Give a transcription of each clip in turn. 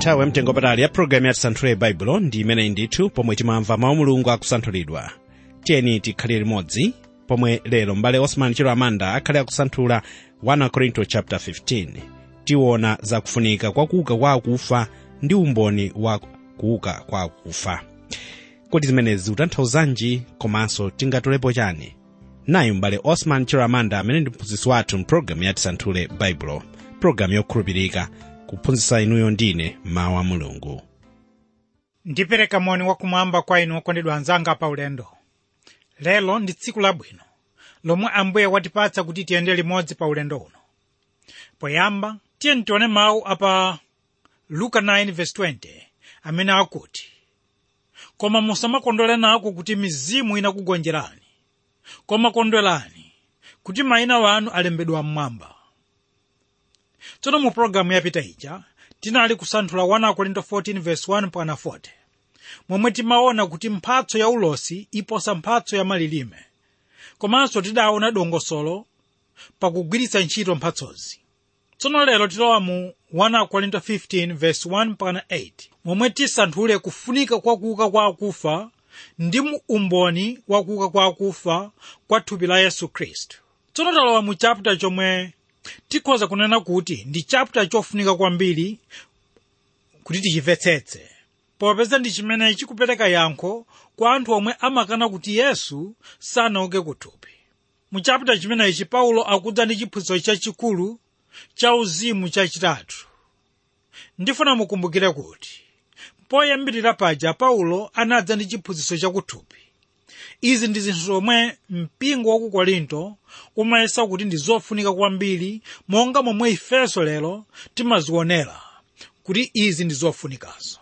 nthawi yamtengo patali ya programu ya tisanthule baibulo ndi imeneyi ndithu pomwe timamva mawu mulungu akusanthulidwa tiyeni tikhalire limodzi pomwe lero mbale osman chero amanda akhale akusanthula 1 korinto chapter 15 tiwona za kufunika kwa kuuka kwa akufa ndi umboni wa kuuka kwa akufa kodi zimenezi zikutanthauzanji komanso tingatolepo chani nayi mbale osman chero amanda amene ndi mphunzitsi wathu mpulogalamu ya tisanthule baibulo pulogalamu yokhulupirika kuphunzitsa inuyo ndine mawu a mulungu ndipereka moni wakumwamba kwa inu okondedwa anzanga pa ulendo lero ndi tsiku labwino lomwe ambuye watipatsa kuti tiyende limodzi pa ulendo uno poyamba tiyeni tione mawu apa luka 9:20 amene akuti koma musamakondwera nako kuti mizimu inakugonjerani koma kondwerani kuti mayina wanu alembedwa mmwamba tsono mu pologalamu yapita ija tinali kusanthula 1 korinto 14:1 mpaka 40 momwe timaona kuti mphatso ya ulosi iposa mphatso ya malilime komanso tidaona dongosolo pakugwiritsa ntchito mphatsozi tsono lero tilowa mu 1 korinto 15:1 mpaka 8 momwe tisanthule kufunika kwa kuuka kwa akufa ndi mu umboni wa kuuka kwa akufa kwa thupi la yesu khristu tsono talowa mu chapter chomwe tikhoza kunena kuti ndi chapter chofunika kwambiri kuti tichimvetsetse popeza ndi chimene chikupereka yankho kwa anthu omwe amakana kuti yesu sanauke kuthupi mu chapter chimenechi paulo akudza ndi chiphunzitso chachikulu cha uzimu chachitatu ndifuna mukumbukire kuti poyambirira paja paulo anadza ndi chiphunzitso chakuthupi izi ndi zinthu zomwe mpingo wa ku korinto umayesa kuti ndi zofunika kwambiri monga momwe ifenso lero timazionera kuti izi ndi zofunikazo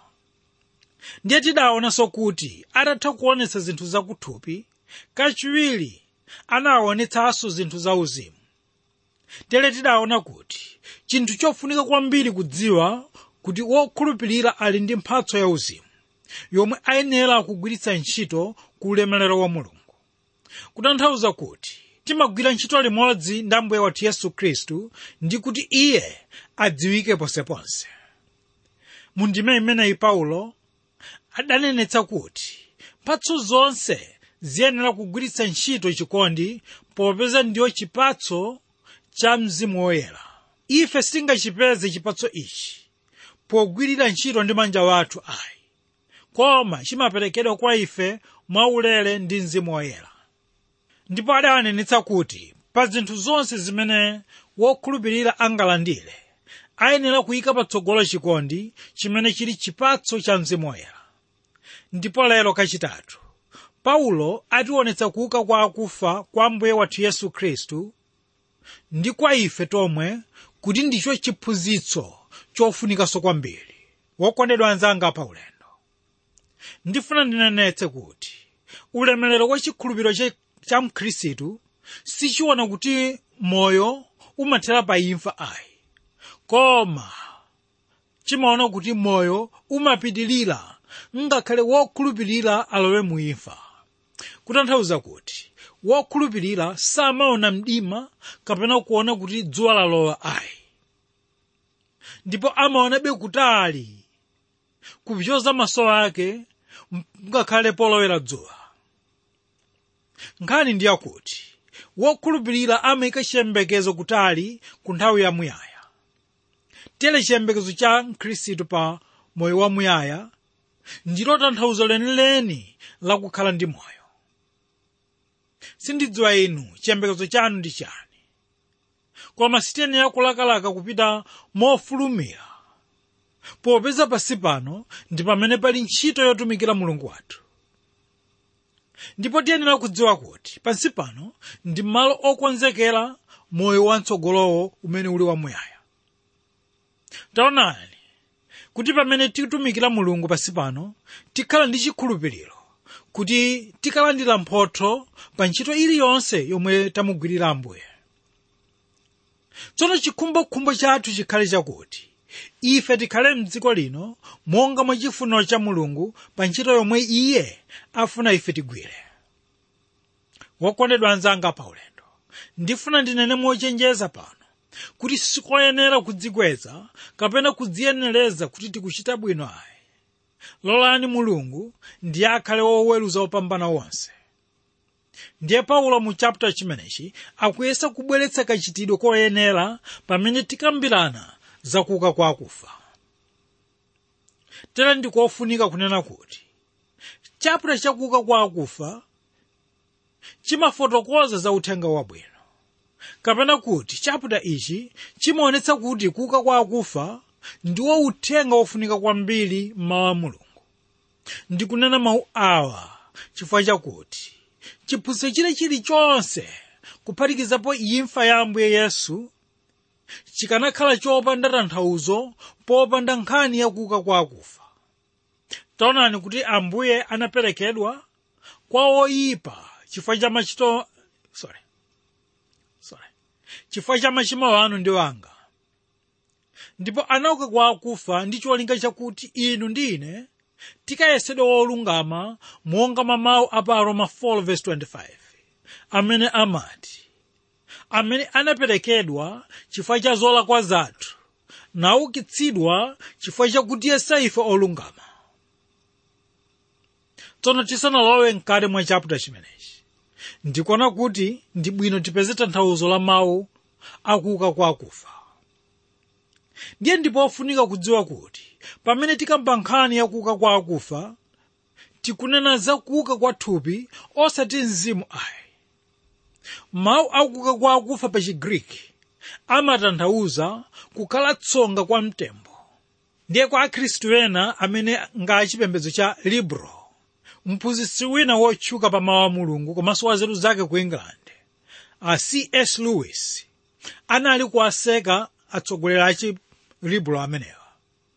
ndiye tidaonanso kuti atatha kuonetsa zinthu zakuthupi kachiwiri anaonetsanso zinthu za uzimu tere tidaona kuti chinthu chofunika kwambiri kudziwa kuti wokhulupirira ali ndi mphatso ya uzimu yomwe ayenera kugwiritsa ntchito ku ulemerero wa mulungu kutanthauza kuti timagwira ntchito limodzi ndi ambuye wathu yesu khristu ndi kuti iye adziwike ponseponse mu ndime imeneyi paulo adanenetsa kuti mphatso zonse ziyenera kugwiritsa ntchito chikondi popeza ndiyo chipatso cha mzimu woyera ife sitingachipeze chipatso ichi pogwirira ntchito ndi manja wathu ayi koma chimaperekedwa kwa ife mwaulere ndi mzimu woyera ndipo adanenetsa kuti pa zinthu zonse zimene wokhulupirira angalandire ayenera kuyika patsogolo chikondi chimene chili chipatso cha mzimu woyera ndipo lero kachitatu paulo ationetsa kuuka kwa akufa kwa mbuye wathu yesu khristu ndi kwa ife tomwe kuti ndicho chiphunzitso chofunikanso kwambiri wokondedwa anzanga pa ulendo ndifuna ndinenetse kuti ulemerero wa chikhulupiriro cha, cha mkhristu sichiona kuti moyo umathera pa imfa ayi koma chimaona kuti moyo umapitilira ngakhale wokhulupirira alowe mu imfa kutanthauza kuti wokhulupirira samaona mdima kapena kuona kuti dzuwa lalowa ayi ndipo amaonabe kutali kupyoza maso ake ngakhale polowera dzuwa nkhani ndi yakuti wokhulupirira amayika chiyembekezo kutali ku nthawi yamuyaya tere chiyembekezo cha mkhristu pa moyo wamuyaya ndilo tanthauzo lenileni lakukhala ndi moyo sindidziwa inu chiyembekezo chanu ndi chani koma sitiyenera kulakalaka kupita mofulumira popeza pasi pano ndi pamene pali ntchito yotumikira mulungu wathu ndipo tiyenera kudziwa kuti pansi pano ndi malo okonzekera moyo watsogolowo umene uli wamuyaya taonani kuti pamene tikutumikira mulungu pansi pano tikhala ndi chikhulupiriro kuti tikalandira mphotho pa ntchito iliyonse yomwe tamugwirira ambuye tsono chikhumbokhumbo chathu chikhale chakuti ife tikhale mdziko lino monga mwa chifuniro cha mulungu pa ntchito yomwe iye afuna ife tigwire wokondedwa anzanga pa ulendo ndifuna ndinene mochenjeza pano kuti sikoyenera kudzikweza kapena kudziyenereza kuti tikuchita bwino ayi lolani mulungu ndiye akhale woweruza wopambana wonse ndiye paulo mu chapter chimenechi akuyesa kubweretsa kachitidwe koyenera pamene tikambirana zakuuka kwa akufa tere ndikofunika kunena kuti chapter chakuuka kwa akufa chimafotokoza za uthenga wabwino kapena kuti chapter ichi chimaonetsa kuti kuuka kwa akufa ndiwo uthenga wofunika kwambiri m'mawu a mulungu ndikunena mawu awa chifukwa chakuti chiphunzitso chile chilichonse kuphatikizapo imfa ya ambuye yesu chikanakhala chopanda tanthauzo popanda nkhani yakuuka kwa akufa taonani kuti ambuye anaperekedwa kwa oyipa chifukwa cha machito sorry sorry chifukwa cha machimo anu ndi wanga ndipo anauka kwa akufa ndi cholinga chakuti inu ndi ine tikayesedwe wolungama monga mawu a pa aroma 4:25 amene amati amene anaperekedwa chifukwa cha zolakwa zathu naukitsidwa chifukwa chakuti yesa ife olungama tsono tisanalowe mkati mwa chaputa chimenechi ndikuona kuti ndi bwino tipeze tanthauzo la mawu akuuka kwa akufa ndiye ndipo ofunika kudziwa kuti pamene tikamba nkhani yakuuka kwa akufa tikunena za kuuka kwa thupi osati mzimu ayi mawu akuuka kwa akufa pa chigriki amatanthauza kukhala tsonga kwa mtembo ndiye kwa akhristu ena amene nga chipembedzo cha libro mphunzitsi wina wotchuka pa mawu a mulungu komanso wa nzeru zake ku england a cs lewis anali kuwaseka atsogoleri a chilibro amenewa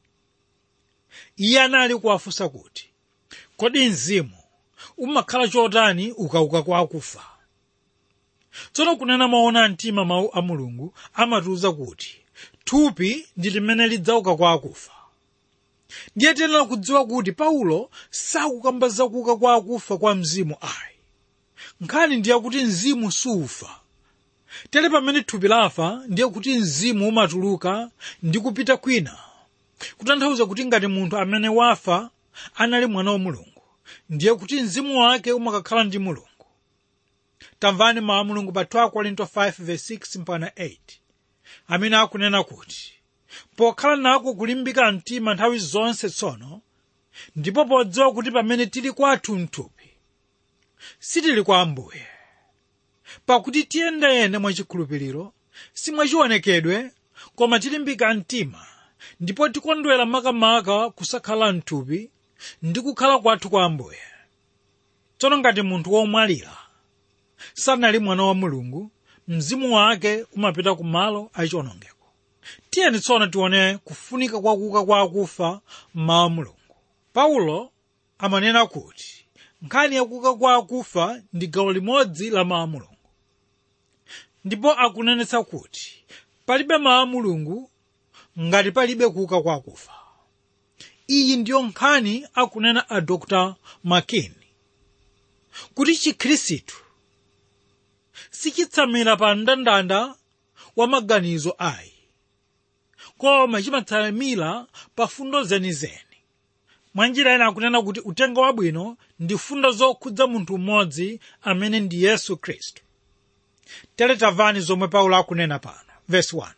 iye anali kuwafunsa kuti kodi mzimu umakhala chotani ukauka kwa akufa tsono kunena maona mtima mawu a mulungu amatiwuza kuti thupi ndi limene lidzauka kwa akufa ndiye tiyenera kudziwa kuti paulo sakukamba zakuuka kwa akufa kwa mzimu ayi nkhani ndiye kuti mzimu sufa tere pamene thupi lafa ndiye kuti mzimu umatuluka ndi kupita kwina kutanthauza kuti ngati munthu amene wafa anali mwana wa mulungu ndiye kuti mzimu wake umakakhala ndi mulungu tamvani mawu a mulungu pa 2 korinto 5:6 mpaka 8 amene akunena kuti pokhala nako kulimbika mtima nthawi zonse tsono ndipo podziwa kuti pamene tili kwathu mthupi sitili kwa ambuye pakuti tiyendayenda mwachikhulupiriro si mwachionekedwe koma tilimbika mtima ndipo tikondwera makamaka kusakhala mthupi ndi kukhala kwathu kwa ambuye tsono ngati munthu womwalira sanali mwana wa mulungu mzimu wake umapita ku malo achiwonongeko tiyeni tsono tione kufunika kwa kuuka kwa akufa mmawu a mulungu paulo amanena kuti nkhani yakuuka kwa akufa ndi gawo limodzi la mawu a mulungu ndipo akunenetsa kuti palibe mawu a mulungu ngati palibe kuuka kwa akufa iyi ndiyo nkhani akunena a dr makin kuti chikhristu sichitsamira pa mndandanda wa maganizo ayi koma chimatsamira pa fundo zenizeni mwanjira ina akunena kuti uthenga wabwino ndi fundo zokhudza munthu mmodzi amene ndi yesu khristu tere tamvani zomwe paulo akunena pano vesi 1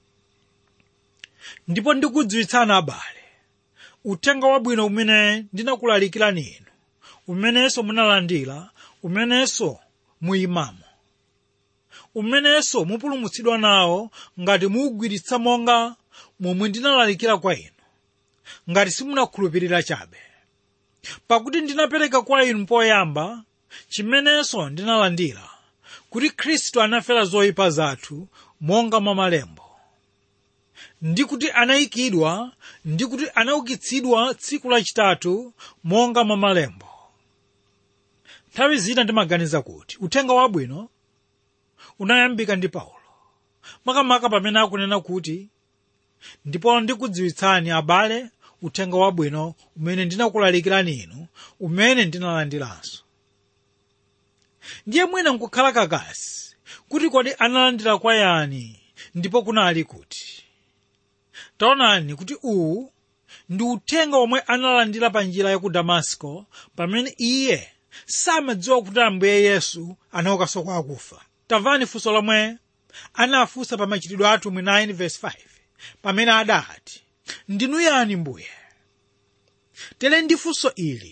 ndipo ndikudziwitsani abale uthenga wabwino umene ndinakulalikirani inu umenenso munalandira umenenso muyimamo umenenso mupulumutsidwa nawo ngati muwugwiritsa monga momwe ndinalalikira kwa inu ngati simunakhulupirira chabe pakuti ndinapereka kwa inu poyamba chimenenso ndinalandira kuti khristu anafera zoyipa zathu monga mwa malembo ndi kuti anayikidwa ndi kuti anaukitsidwa tsiku lachitatu monga mwa malembo nthawi zina ndimaganiza kuti uthenga wabwino unayambika ndi paulo makamaka pamene akunena kuti ndipo ndikudziwitsani abale uthenga wabwino umene ndinakulalikirani inu umene ndinalandiranso ndiye mwina nkukhala kakasi kuti kodi analandira kwa yani ndipo kunali kuti taonani kuti uwu ndi uthenga omwe analandira pa njira ya ku damasko pamene iye samadziwa kuti ambuye yesu anaukanso kwa akufa tamvani funso lomwe anafunsa pa machitidwe atumwi 9 verse 5 pamene adati ndinu yani mbuye tere ndi funso ili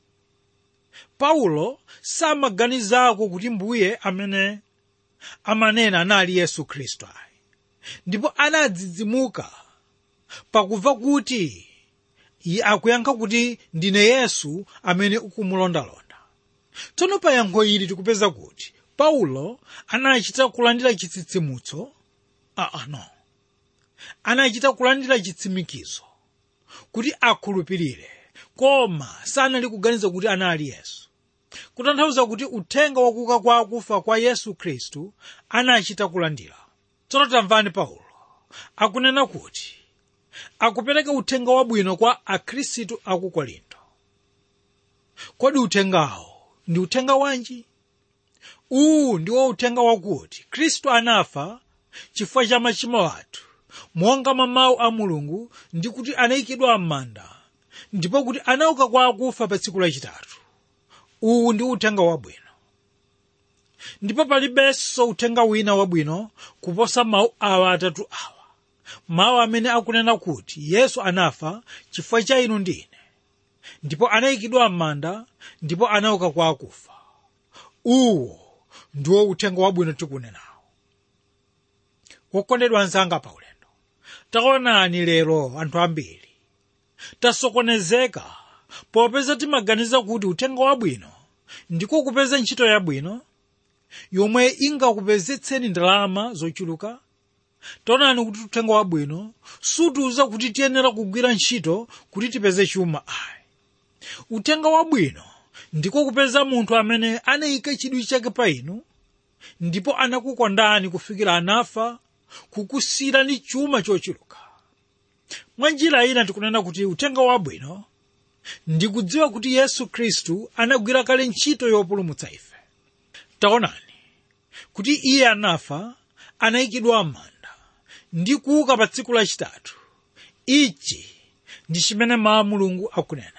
paulo samaganizako kuti mbuye amene amanena anali yesu khristu ayi ndipo anadzidzimuka pakumva kuti iye akuyankha kuti ndine yesu amene ukumulondalonda tsono pa yankho ili tikupeza kuti paulo anachita kulandira chitsitsimutso aa no anachita kulandira chitsimikizo kuti akhulupirire koma sanali kuganiza kuti anali yesu kutanthauza kuti uthenga wakuka kwa akufa kwa yesu khristu anachita kulandira tsono tamvani paulo akunena kuti akupereka uthenga wabwino kwa akhristu aku korinto kodi uthengawo ndi uthenga wanji uwu ndiwo uthenga wakuti khristu anafa chifukwa cha machimo athu monga mwa mawu a mulungu ndi kuti anayikidwa m'manda ndipo kuti anauka kwa akufa pa tsiku lachitatu uwu ndi uthenga wabwino ndipo palibenso uthenga wina wabwino kuposa mawu awa atatu awa mawu amene akunena kuti yesu anafa chifukwa cha inu ndi ine ndipo anayikidwa m'manda ndipo anauka kwa akufa uwo ndiwo uthenga wabwino tikunenawo wokondedwa anzanga pa ulendo taonani lero anthu ambiri tasokonezeka popeza timaganiza kuti uthenga wabwino ndiko kupeza ntchito yabwino yomwe ingakupezetseni ndalama zochuluka taonani kuti uthenga wabwino sutiuza kuti tiyenera kugwira ntchito kuti tipeze chuma ayi uthenga wabwino ndiko kupeza munthu amene anayika chidwi chake pa inu ndipo anakukondani kufikira anafa kukusiyirani chuma chochuluka mwa njira ina tikunena kuti uthenga wabwino ndikudziwa kuti yesu khristu anagwira kale ntchito yopulumutsa ife taonani kuti iye anafa anayikidwa m'manda ndi kuuka pa tsiku lachitatu ichi ndi chimene mawu a mulungu akunena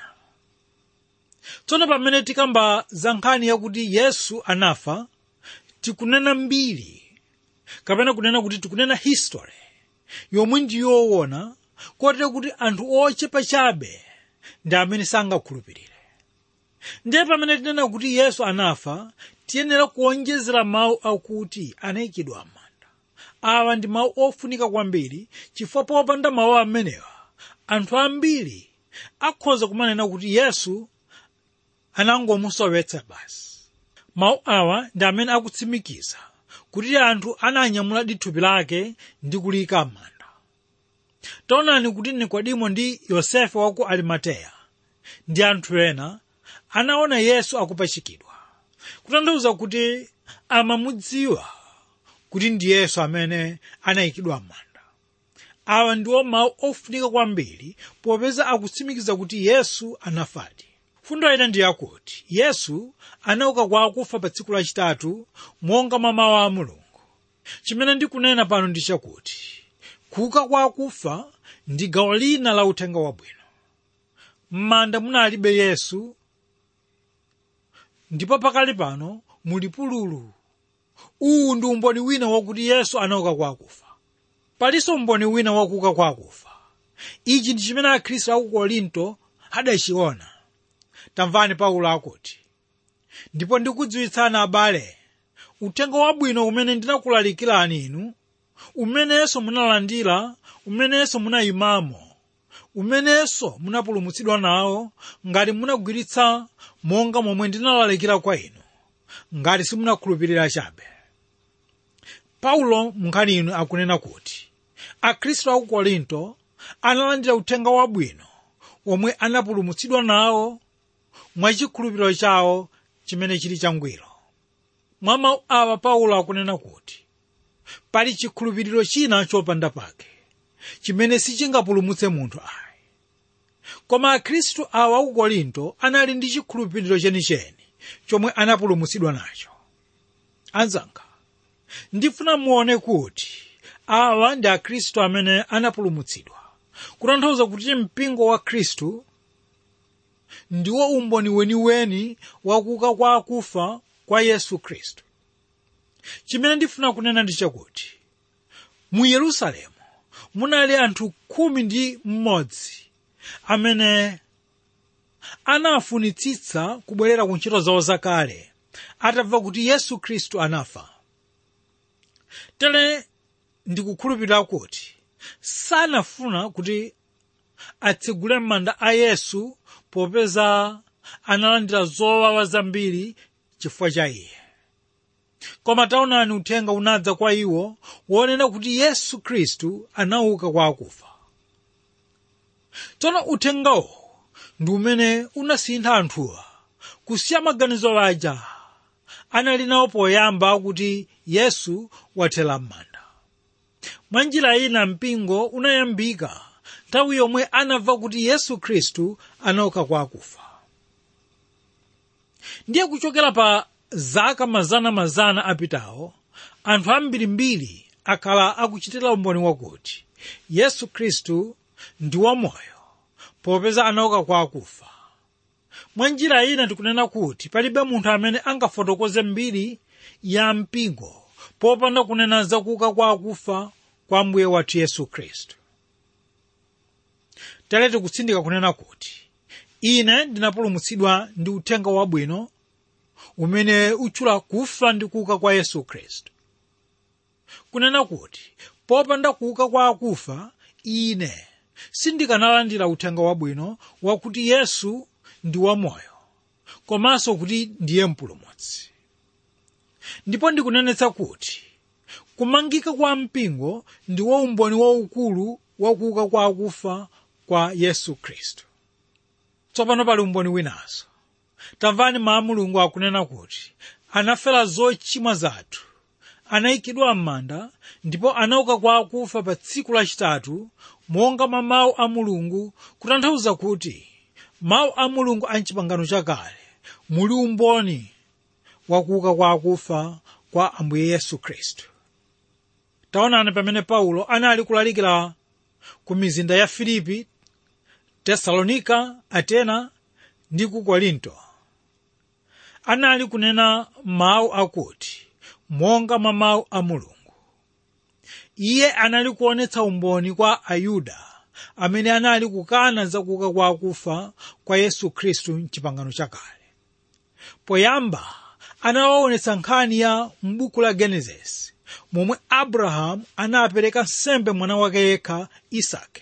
tsono pamene tikamba za nkhani yakuti yesu anafa tikunena mbiri kapena kunena kuti tikunena history yomwe ndiyoona kotero kuti anthu ochepa chabe ndi amene sangakhulupirire ndiye pamene tinena kuti yesu anafa tiyenera kuonjezera mawu akuti anayikidwa m'manda awa ndi mawu ofunika kwambiri chifukwa popanda mawu amenewa anthu ambiri akhoza kumanena kuti yesu anangomusowetsa basi mawu awa ndi amene akutsimikiza kuti anthu ananyamuladi thupi lake ndi kuliyika m'manda taonani kuti nikodimo ndi yosefe wa ku arimateya ndi anthu ena anaona yesu akupachikidwa kutanthauza kuti amamudziwa kuti ndi yesu amene anayikidwa m'manda awa ndiwo mawu ofunika kwambiri popeza akutsimikiza kuti yesu anafadi fundo ina ndi yakuti yesu anauka kwa akufa pa tsiku lachitatu monga mwa mawu a mulungu chimene ndikunena pano ndi chakuti kuuka kwa akufa ndi gawo lina la uthenga wabwino m'manda munalibe yesu ndipo pakali pano muli pululu uwu ndi umboni wina wakuti yesu anauka kwa akufa palinso umboni wina wakuuka kwa akufa ichi ndi chimene akhristu aku korinto adachiona tamvani paulo akuti ndipo ndikudziwitsani abale uthenga wabwino umene ndinakulalikirani inu umenenso munalandira umenenso munayimamo umenenso munapulumutsidwa nawo ngati munagwiritsa monga momwe ndinalalikira kwa inu ngati simunakhulupirira chabe paulo munkhani inu akunena kuti akhristu aku korinto analandira uthenga wabwino omwe anapulumutsidwa nawo mwachikhulupiriro chawo chimene chili changwiro mwa mawu awa paulo akunena kuti pali chikhulupiriro china chopanda pake chimene sichingapulumutse munthu ayi koma akhristu awa aku korinto anali ndi chikhulupiriro chenicheni chomwe anapulumutsidwa nacho anzanga ndifuna muone kuti awa ndi akhristu amene anapulumutsidwa kutanthauza kuti mpingo wa khristu ndiwo umboni weniweni wakuuka kwa akufa kwa yesu khristu chimene ndifuna kunena ndi chakuti mu yerusalemu munali anthu khumi ndi mmodzi amene anafunitsitsa kubwerera ku ntchito zawo zakale atamva kuti yesu khristu anafa tere ndikukhulupirira kuti sanafuna kuti atsegule m'manda a yesu popeza analandira zowawa zambiri chifukwa cha iye koma taonani uthenga unadza kwa iwo wonena kuti yesu khristu anauka kwa akufa tsono uthengawo ndi umene unasintha anthuwa kusiya maganizo aja anali nawo poyamba kuti yesu wathera m'manda mwa njira ina mpingo unayambika nthawi yomwe anamva kuti yesu khristu anauka kwa akufa ndiye kuchokera pa zaka mazana-mazana apitawo anthu ambirimbiri akhala akuchitira umboni wakuti yesu khristu ndi wamoyo popeza anauka kwa akufa mwa njira ina tikunena kuti palibe munthu amene angafotokoze mbiri ya mpingo popanda kunena zakuuka kwa akufa kwa mbuye wathu yesu khristu tere tikutsindika kunena kuti ine ndinapulumutsidwa ndi uthenga wabwino umene utchula kufa ndi kuuka kwa yesu khristu kunena kuti popanda kuuka kwa akufa ine sindikanalandira uthenga wabwino wakuti yesu ndi wamoyo komanso kuti ndiye mpulumutsi ndipo ndikunenetsa kuti kumangika kwa mpingo ndiwo umboni waukulu wakuuka kwa akufa kwa yesu khristu tsopano pali umboni winanso tamvani mawu a mulungu akunena kuti anafera zochimwa zathu anayikidwa m'manda ndipo anauka kwa akufa pa tsiku lachitatu monga mwa mawu a mulungu kutanthauza kuti mawu a mulungu a mchipangano chakale muli umboni wakuuka kwa akufa kwa ambuye yesu khristu taonani pamene paulo anali kulalikira ku mizinda ya filipi tesalonika atena ndi ku korinto anali kunena mawu akuti monga mwa mawu a mulungu iye anali kuonetsa umboni kwa ayuda amene anali kukana zakuuka kwa akufa kwa yesu khristu mchipangano chakale poyamba anawaonetsa nkhani ya m'buku la genesis momwe abrahamu anapereka nsembe mwana wake yekha isake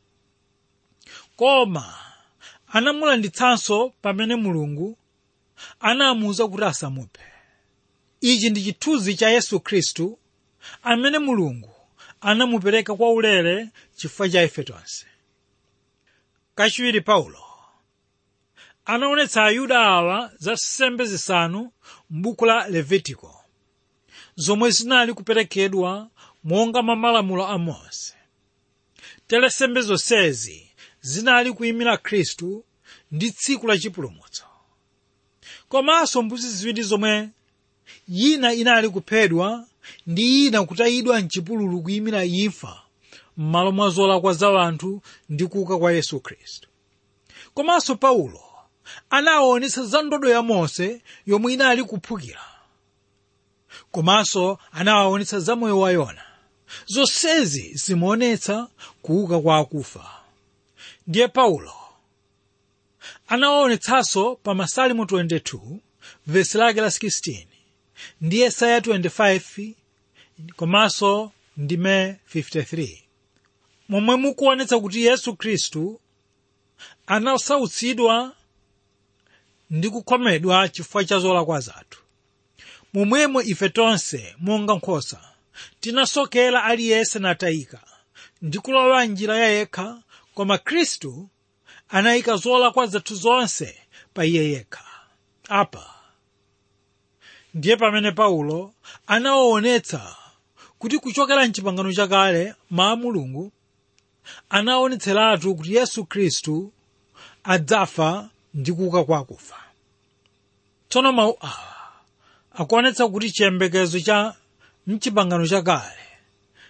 koma anamulanditsanso pamene mulungu anamuwuza kuti asamuphe ichi ndi chithunzi cha yesu khristu amene mulungu anamupereka kwa ulere chifukwa cha ife tonse kachiwiri paulo anaonetsa ayuda awa za nsembe zisanu m'buku la levitiko zomwe zinali kuperekedwa monga mwa malamulo a mose tere nsembe zonsezi zinali kuyimira khristu ndi tsiku la chipulumutso komanso mbuzi ziwiri zomwe yina inali kuphedwa ndi ina kutayidwa mchipululu kuyimira imfa m'malo mwa zolakwa za anthu ndi kuuka kwa yesu khristu komanso paulo anawaonetsa za ndodo ya mose yomwe inali kuphukira komanso anawaonetsa za moyo wa yona zonsezi zimaonetsa kuuka kwa akufa ndiye paulo anawaonetsanso pa masalimo 22 vesi lake la 16 ndi yesaya 25 komanso ndime 53 momwe mukuonetsa kuti yesu khristu anasautsidwa ndi kukhomedwa chifukwa cha zolakwa zathu momwemo ife tonse monga nkhosa tinasokera aliyense natayika ndi kulowa njira ya yekha koma khristu anayika zolakwa zathu zonse pa iye yekha apa ndiye pamene paulo anawaonetsa kuti kuchokera mchipangano chakale mawu a mulungu anaonetseratu kuti yesu khristu adzafa ndi kuuka kwa akufa tsono mawu awa akuonetsa kuti chiyembekezo cha mchipangano chakale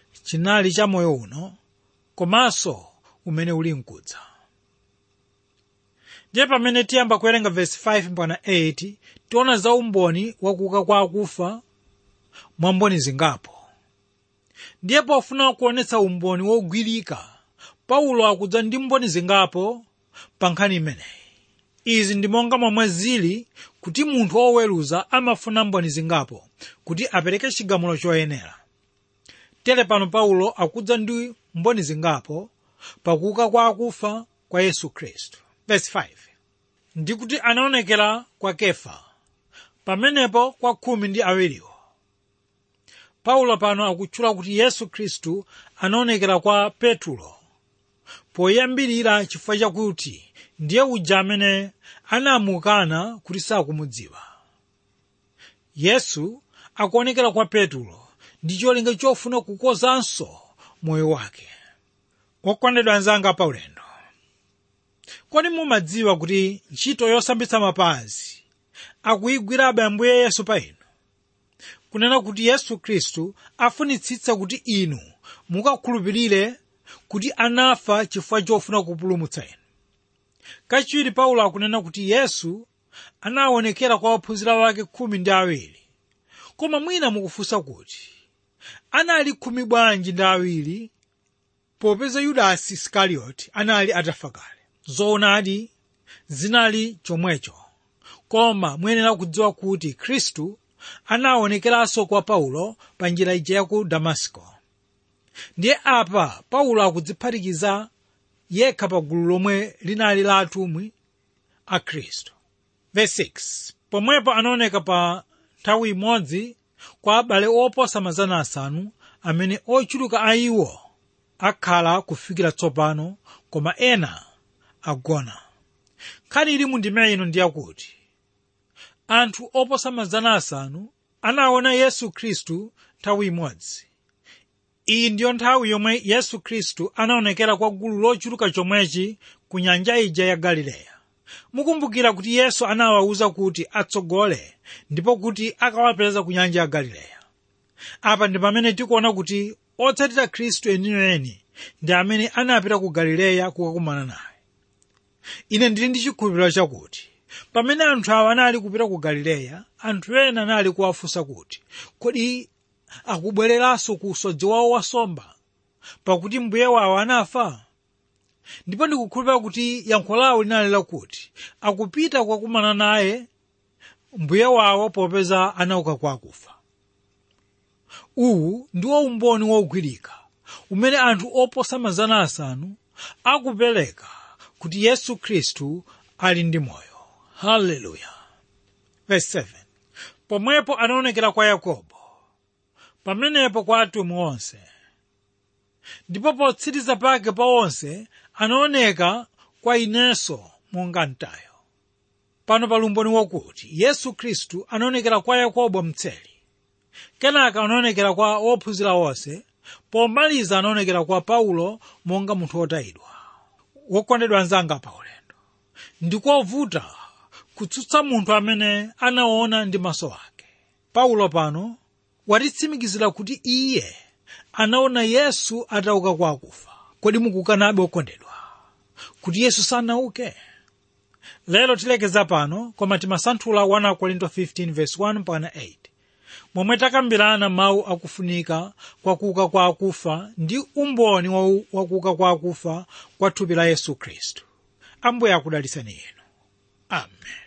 chinali cha moyo uno komanso umene uli mkudza ndiye pamene tiyamba kuwerenga vesi 5 mpaka 8 tiona za umboni wakuuka kwa akufa mwa mboni zingapo ndiye pofuna kuonetsa umboni wogwirika paulo akudza ndi mboni zingapo pa nkhani imeneyi izi ndi monga momwe zili kuti munthu woweruza amafuna mboni zingapo kuti apereke chigamulo choyenera tere pano paulo akudza ndi mboni zingapo pakuuka kwa akufa kwa yesu khristu verse 5 ndi kuti anaonekera kwa kefa pamenepo kwa khumi ndi awiriwo paulo pano akutchula kuti yesu khristu anaonekera kwa petulo poyambirira chifukwa chakuti ndiye uja amene anamukana kuti sakumudziwa yesu akuonekera kwa petulo ndi cholinga chofuna kukozanso moyo wake okondedwa anzanga paulendo kodi mumadziwa kuti ntchito yosambitsa mapazi akuyigwirabe ambuye yesu pa inu kunena kuti yesu khristu afunitsitsa kuti inu mukakhulupirire kuti anafa chifukwa chofuna kupulumutsa inu kachiwiri paulo akunena kuti yesu anaonekera kwa ophunzira wake khumi ndi awiri koma mwina mukufunsa kuti anali khumi bwanji ndi awiri popeza yudasi iskarioti anali atafa kale zoonadi zinali chomwecho koma muyenera kudziwa kuti khristu anaonekeranso kwa paulo pa njira ija ya ku damasiko ndiye apa paulo akudziphatikiza yekha pa gulu lomwe linali la atumwi a khristu verse 6 pomwepo anaoneka pa nthawi imodzi kwa abale oposa mazana asanu amene ochuluka a iwo akhala kufikira tsopano koma ena agona nkhani ili mu ndima ino ndiyakuti anthu oposa mazana asanu anaona yesu khristu nthawi imodzi iyi ndiyo nthawi yomwe yesu khristu anaonekera kwa gulu lochuluka chomwechi ku nyanja ija ya galileya mukumbukira kuti yesu anawawuza kuti atsogole ndipo kuti akawapeza ku nyanja ya galileya apa ndi pamene tikuona kuti otsatira khristu eniweni ndi amene anapita ku galileya kukakumana naye ine ndili ndi chikhulupiriro chakuti pamene anthu awa anali kupita ku galileya anthu ena anali kuwafunsa kuti kodi akubwereranso ku usodzi wawo wasomba pakuti mbuye wawo anafa ndipo ndikukhulupirira kuti yankho lawo linali lakuti akupita kukakumana naye mbuye wawo popeza anauka kwa akufa uwu ndiwo umboni wogwirika umene anthu oposa mazana asanu akupereka kuti yesu khristu ali ndi moyo haleluya verse 7 pomwepo anaonekera kwa yakobo pamenepo kwa atumwi onse ndipo potsiriza pake pa onse anaoneka kwa inenso monga mtayo pano pali umboni wakuti yesu khristu anaonekera kwa yakobo mtseli kenaka anaonekera kwa ophunzira onse pomaliza anaonekera kwa paulo monga munthu wotayidwa wokondedwa anzanga pa ulendo ndikovuta kutsutsa munthu amene anaona ndi maso ake paulo pano watitsimikizira kuti iye anaona yesu atauka kwa akufa kodi mukukanabe okondedwa kuti yesu sanauke lero tilekeza pano koma timasanthula 1 korinto 15 verse 1 mpaka 8 momwe takambirana mawu akufunika kwa kuuka kwa akufa ndi umboni wa kuuka kwa akufa kwa thupi la yesu khristu ambuye akudalisani inu amen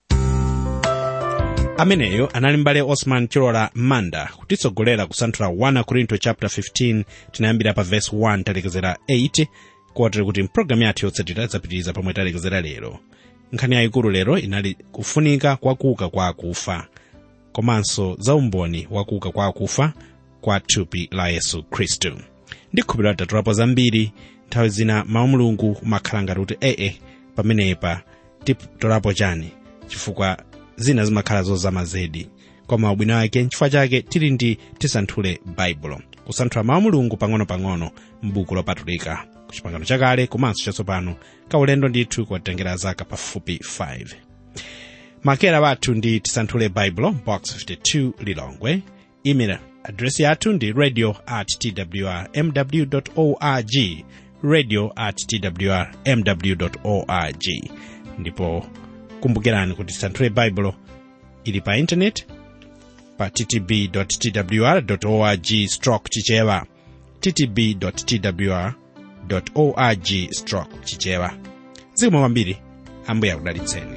ameneyo anali mbale osman chilola manda kutitsogolera kusanthula 1 korinto chapter 15 tinayambira pa verse 1 talekezera 8 kotero kuti mpulogalamu yathu yotsatira idzapitiriza pomwe talekezera lero nkhani yayikulu lero inali kufunika kwa kuuka kwa akufa komanso za umboni wa kuuka kwa akufa kwa thupi la yesu khristu ndikhulupirira tatulapo zambiri nthawi zina mawu mulungu umakhala ngati kuti ee pamenepa titolapo chani chifukwa zina zimakhala zozama zedi koma ubwino wake nchifukwa chake tili ndi tisanthule baibulo kusanthula mawu mulungu pang'ono-pang'ono m'buku lopatulika ku chipangano chakale komanso chatsopano kaulendo ndithu kuwatengera zaka pafupi 5 makera wathu ndi tisanthule baibulo box 52 lilongwe email adresi yathu ndi radio at twr mw org radio at twr mw org ndipo kumbukirani kuti tisanthule baibulo ili pa intaneti pa ttb twr org stroke chichewa ttb twr org stroke chichewa zikomo kwambiri ambuye akudalitseni